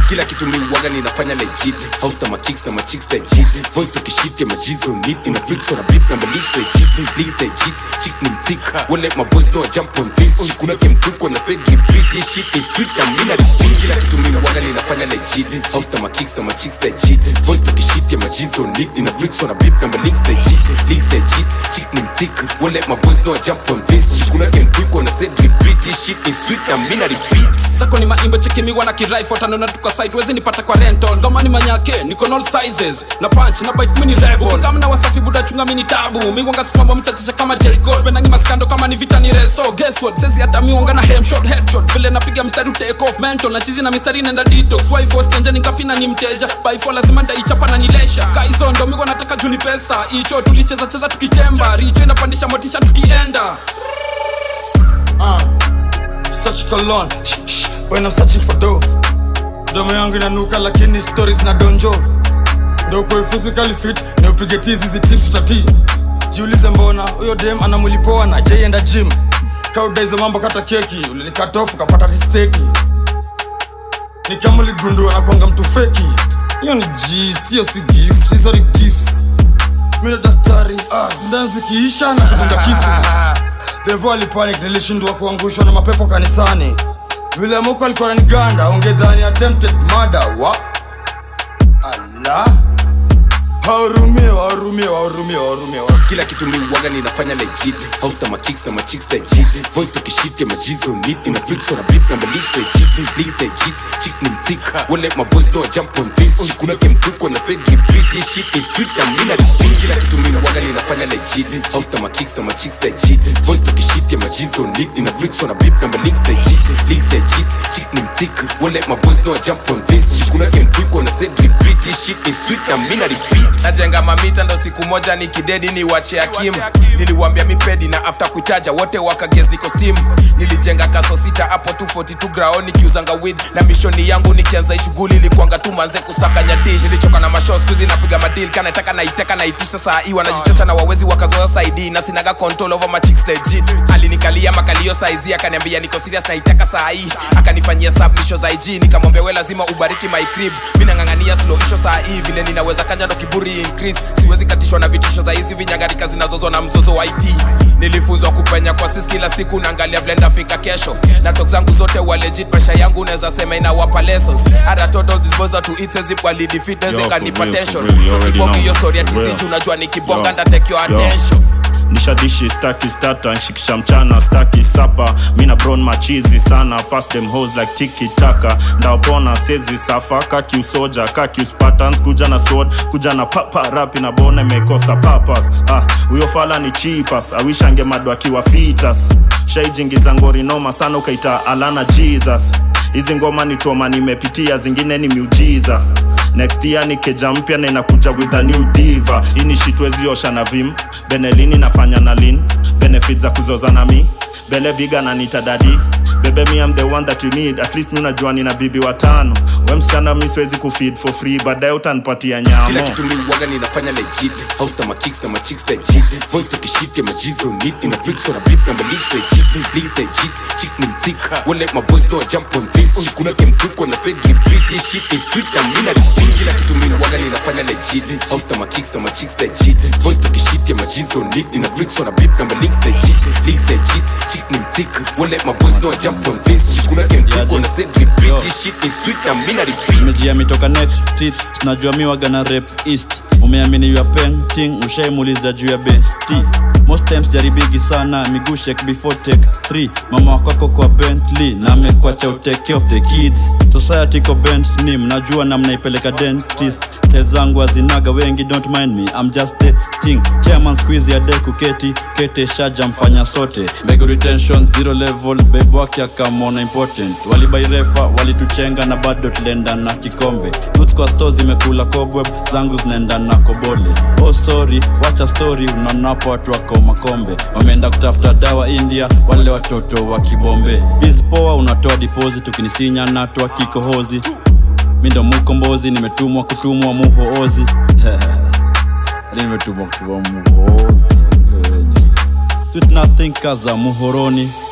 kila kitu mi waga ninafanya legit house na makicks na machicks legit voice tukishift ya majizo nit na freaks on a beat na malinks legit links legit chick ni mthika won't let my boys know I jump on this shit kuna game quick when I said repeat this shit is sweet na mina repeat kila kitu mi waga ninafanya legit house na makicks na machicks legit voice tukishift ya majizo nit na freaks on a beat na malinks legit links legit chick ni mthika won't let my boys know I jump on this shit kuna game quick when I said repeat this shit is sweet na mina repeat sako ni maimbo chekimiwa na kiraifotanona tuka site wezi nipata kwa rental kama ni manyake niko all sizes na punch na bite mini rebel kama na wasafi buda chunga mini tabu miwanga kufamba mchachisha kama Jericho pendangi maskando kama ni vita ni reso guess what sezi hata miwanga na hem shot headshot vile napiga mstari take off mental na chizi na mistari nenda detox wife was tenja nikapina ni mteja by for lazima ndaichapa na nilesha kaizo ndo miwa nataka juni pesa icho tulicheza cheza tukichemba richo inapandisha motisha tukienda Uh, such cologne when I'm searching for dough domo yangu inanuka lakini stories na donjo ndo kwa physically fit na upige tizi hizi teams tutati jiulize mbona huyo dem ana mwili poa na jaienda gym kauda hizo mambo kata keki ulinikatofu kapata risteki nikamuligundua na kwanga mtu feki hiyo ni gist hiyo si gift hizo ni gifts mi na daktari ah, sindani zikiisha na kudunga kisu devo alipanic nilishindwa kuangushwa na mapepo kanisani vile muko alikuwa naniganda ungedhani attempted murder wa ala wahurumie wahurumie wahurumie wahurumie wa- kila kitu mi waga ninafanya legit house na makicks na machicks legit voice tukishift ya majizo nit na freaks on a beat na malinks legit links legit chick ni mthika won't let my boys know I jump on this shit kuna game quick when I said repeat this shit is sweet na mina repeat kila kitu mi waga ninafanya legit house na makicks na machicks legit voice tukishift ya majizo nit na freaks on a beat na malinks legit links legit chick ni mthika won't let my boys know I jump on this shit kuna game quick when I said repeat this shit is sweet na mina repeat najenga mamita ndo siku moja ni kidedi ni wache akim niliwambia mipedi na after kuitaja wote wakagez niko steam nilijenga kaso sita hapo 242 grao nikiuzanga wid na mishoni yangu nikianza hii shughuli ilikuanga tu manze kusakanya dish nilichoka na masho skuzi napiga madil kanataka naiteka naitisha saa hii wanajichocha na wawezi wakazoa saidi na sinaga control over my chicks legit alinikalia makalio saizi akaniambia niko serious naiteka saa hii akanifanyia submisho za IG nikamwambia we lazima ubariki my crib mi nang'ang'ania slow isho saa hii vile ninaweza kanja ndo kiburi increase siwezi katishwa na vitisho za hizi vinyangarika zinazozwa na mzozo wa IT nilifunzwa kupenya kwa sis kila siku naangalia vile ndafika kesho na tok zangu zote wa legit maisha yangu naweza sema inawapa lessons hata total disposal to it says wali defeat Yo, naweza for kanipa real, for tension real, you so already sipoki know, hiyo story ati for real. siji unajua nikibonga Yo, nda take your yo. attention nishadishi staki stata nshikisha mchana staki sapa mina bron machizi sana pass them hoes like tiki taka ndaopona sezi safa kakiusoja kakiuspatans kuja na sword kuja na papa rapi na bona imekosa papas ah, huyo fala ni chipas awishange madu akiwa fitas shaijingiza ngori noma sana ukaita alana jesus hizi ngoma ni toma nimepitia zingine ni miujiza next year ni keja mpya na inakuja with a new diva hii ni shitweziosha na vim benelini nafanya na lin benefit za kuzoza na mi bele biga na nitadadi bebe mi am the one that you need at least mi unajua nina bibi watano we msichana mi siwezi kufeed for free baadaye utanipatia kila nyamo kitu mi waga ninafanya legit house na makicks na machicks legit voice tukishift ya majizo nit na freaks on a beat na malinks legit links legit chick ni mthika won't let my boys know I jump on this shit kuna game quick when I said repeat this shit is sweet na mina repeat kila kitu mi waga ninafanya legit house na makicks na machicks legit voice tukishift ya majizo nit na freaks on a beat na malinks legit links legit chick ni mthika won't let my boys know I jump on this shit kuna game quick when I said repeat this shit is sweet na mina repeat mejia mitoka next teeth tunajua mi waga na rep east umeamini ya painting ushaimuliza juu ya besti most times jaribigi sana miguu shake before take 3 mama wakwako kwa bentley na amekwacha utake of the kids society ko bent ni mnajua na mnaipeleka dentist te zangu azinaga wengi don't mind me I'm just the thing chairman squeeze ya de kuketi kete shaja mfanya sote mbegu retention zero level babe wake akamona important walibairefa walituchenga na bado tulienda na kikombe Goods kwa store zimekula cobweb zangu zinaenda na kobole oh sorry wacha story unaonapo watu wako makombe wameenda kutafuta dawa india wale watoto wa kibombe bizpoa unatoa deposit ukinisinya natoa kikohozi mi ndo mukombozi nimetumwa kutumwa muhoozi nimetumwa kutumwa muhoozi Sweet nothing kaza muhoroni